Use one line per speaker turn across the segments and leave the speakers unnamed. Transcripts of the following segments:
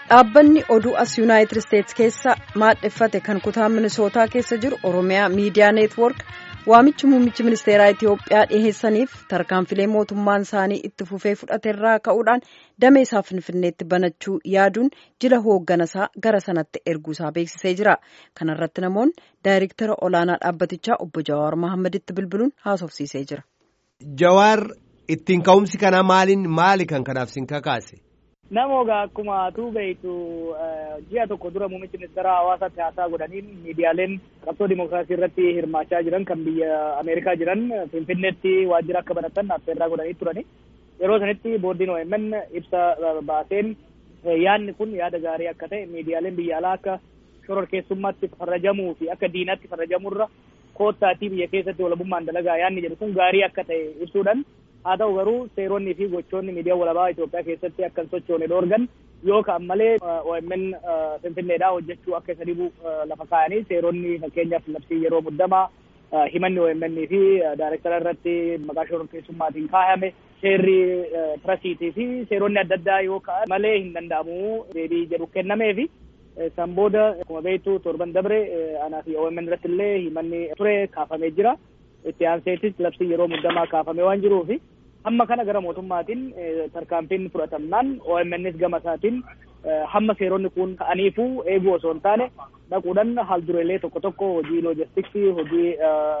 Dhaabbanni oduu as yuunaayitid isteetsi keessa maadheffate kan kutaa minisootaa keessa jiru oromiyaa miidiyaa neetwoork waamichi muummichi ministeeraa Itiyoophiyaa dhiheessaniif tarkaanfilee mootummaan isaanii itti fufee fudhateerraa ka'uudhaan damee isaa finfinneetti banachuu yaaduun jila hoogganasaa gara sanatti erguusaa beeksisee jira. Kana irratti namoonni daayirektara olaanaa dhaabbatichaa obbo Jawaar Mahaammaditti bilbiluun haasofsiisee jira.
Jawaar ittiin ka'umsi kanaa maaliin maali kan kanaaf sin kakaase?
Namoota akkuma atuu beektu ji'a tokko dura muummichi ministeera hawaasaatti haasaa godhaniin miidiyaaleen qabsoo dimookiraasii irratti hirmaachaa jiran kan biyya Ameerikaa jiran Finfinneetti waajjira akka banatan affeerraa godhanii turani. Yeroo sanitti boordiin OMN ibsa baaseen yaadni kun yaada gaarii akka ta'e miidiyaaleen biyya alaa akka shororkeessummaatti farrajamuu fi akka diinaatti farrajamurra koottaatii biyya keessatti walabummaan dalagaa yaadni jedhu kun gaarii akka ta'e ibsuudhaan haa ta'u garuu seeronni fi gochoonni miidiyaa walabaa Itoophiyaa keessatti akka hin sochoone dhoorgan yoo ka'an malee OMN Finfinneedhaa hojjechuu akka isa dhibu lafa kaa'anii seeronni fakkeenyaaf labsii yeroo muddamaa himanni OMN fi daayirektara irratti maqaa shororkeessummaatiin kaa'ame seerri piresiitii fi seeronni adda addaa yoo ka'an malee hin danda'amu deebii jedhu kennameefi. San booda akkuma beektu torban dabre anaa fi OMN irratti illee himanni ture kaafamee jira. itti aanseetis labsii yeroo muddamaa kaafamee waan jiruufi hamma kana gara mootummaatiin tarkaanfiin fudhatamnaan OMNs gama isaatiin hamma seeronni kun ka'aniifuu eeguu osoo hin taane dhaquudhaan haaldureelee tokko tokko hojii loojistiksii hojii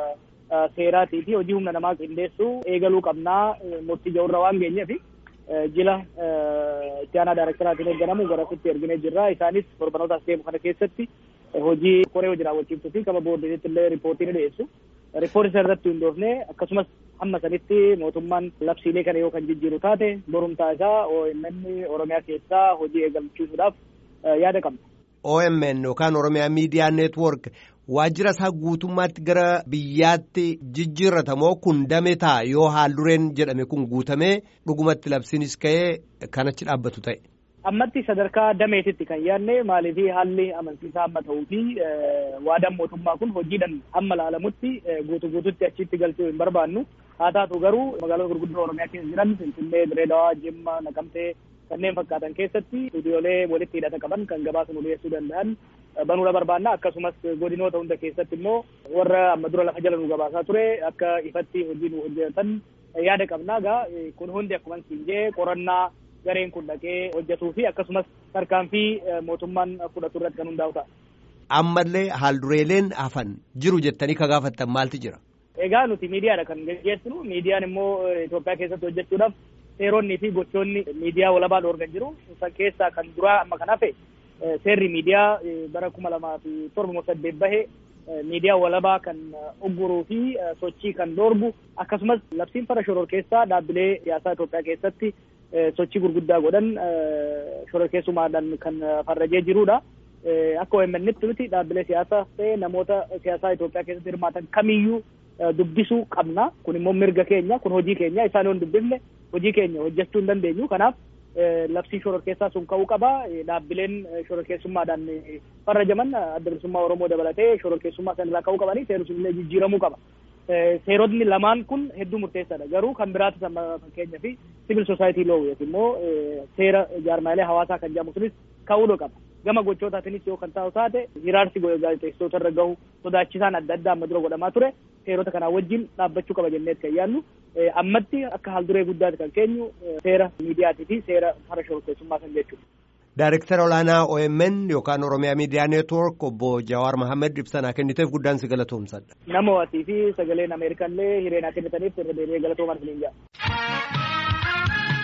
seeraatii fi hojii humna namaa qindeessuu eegaluu qabnaa murtii ja'urra waan geenyeef jila itti aanaa daayirektaraatiin eegganamu garasitti erginee jirra isaanis torbanoota as deemu kana keessatti hojii koree hojii raawwachiiftuu fi kama boordiinitti illee riippoortii ni dhiyeessu. Riippoortii sana irratti hundoofne akkasumas hamma sanitti mootummaan labsiilee kana yoo kan jijjiiru taate borumtaa isaa OMN Oromiyaa keessaa hojii eegalchiisuudhaaf yaada qabna.
OMN yookaan Oromiyaa Miidiyaa Neetwoork waajjira isaa guutummaatti gara biyyaatti jijjiirratamoo kun dame ta'a yoo haaldureen jedhame kun guutamee dhugumatti labsiinis ka'ee kanachi dhaabbatu ta'e.
ammatti sadarkaa dameetitti kan yaadne maaliif haalli amansiisaa amma ta'uu fi waadaan mootummaa kun hojiidhaan amma laalamutti guutuu guututti achitti galchuu hin barbaannu haa taatu garuu magaalota gurguddoo oromiyaa keessa jiran finfinnee direedawaa jimma naqamtee kanneen fakkaatan keessatti istuudiyoolee walitti hidhata qaban kan gabaasa nu dhiyeessuu danda'an banuudha barbaanna akkasumas godinoota hunda keessatti immoo warra amma dura lafa jala nu gabaasaa ture akka ifatti hojii nu hojjetan yaada qabnaa gaa kun hundi akkuma siin jee qorannaa gareen kun dhaqee hojjetuu fi akkasumas tarkaanfii mootummaan fudhatu irratti kan hundaa'u ta'a.
Ammallee haaldureeleen hafan jiru jettanii ka gaafattan maaltu jira?
Egaa nuti miidiyaadha kan gaggeessinu miidiyaan immoo Itoophiyaa keessatti hojjechuudhaaf seeronnii fi gochoonni miidiyaa walabaa dhoorgan jiru san keessaa kan duraa amma kan hafe seerri miidiyaa bara kuma lamaa fi torba saddeet bahe miidiyaa walabaa kan ugguruu fi sochii kan dhoorgu akkasumas labsiin fara shororkeessaa dhaabbilee siyaasaa Itoophiyaa keessatti sochii gurguddaa godhan shororkeessummaadhaan kan farrajee jirudha. Akka OMN'tti nuti dhaabbilee siyaasaa ta'e namoota siyaasaa Itoophiyaa keessatti hirmaatan kamiyyuu dubbisuu qabna. Kun immoo mirga keenya, kun hojii keenya. Isaan yoo hin dubbifne hojii keenya hojjechuu hin dandeenyu. Kanaaf labsiin shororkeessaa sun ka'uu qaba. Dhaabbileen shororkeessummaadhaan farrajaman adda bilisummaa Oromoo dabalatee shororkeessummaa sanarraa ka'uu qabanii seerri sun illee jijjiiramuu qaba. seerotni lamaan kun hedduu murteessaadha garuu kan biraatu sama fakkeenyaa fi sibil soosaayitii loo yookiin immoo seera jaarmaalee hawaasaa kan jedhamu sunis ka'uu qaba gama gochootaatiinis yoo kan taa'u taate hiraarsi gaazexeessitoota irra gahu sodaachisaan adda addaa amma dura godhamaa ture seerota kanaa wajjin dhaabbachuu qaba jenneet kan yaadnu ammatti akka haalduree guddaati kan keenyu seera miidiyaatii fi seera fara shororkeessummaa kan jechuudha.
Daayirektara olaanaa OMN yookaan Oromiyaa Miidiyaa Neetwoork obbo Jawaar Mahaammad ibsanaa kenniteef guddaan si galatoomsadha.
Nama waatii fi sagaleen Ameerikaan illee hireenaa kennitaniif irra deebi'ee galatoomaa isiniin jedha.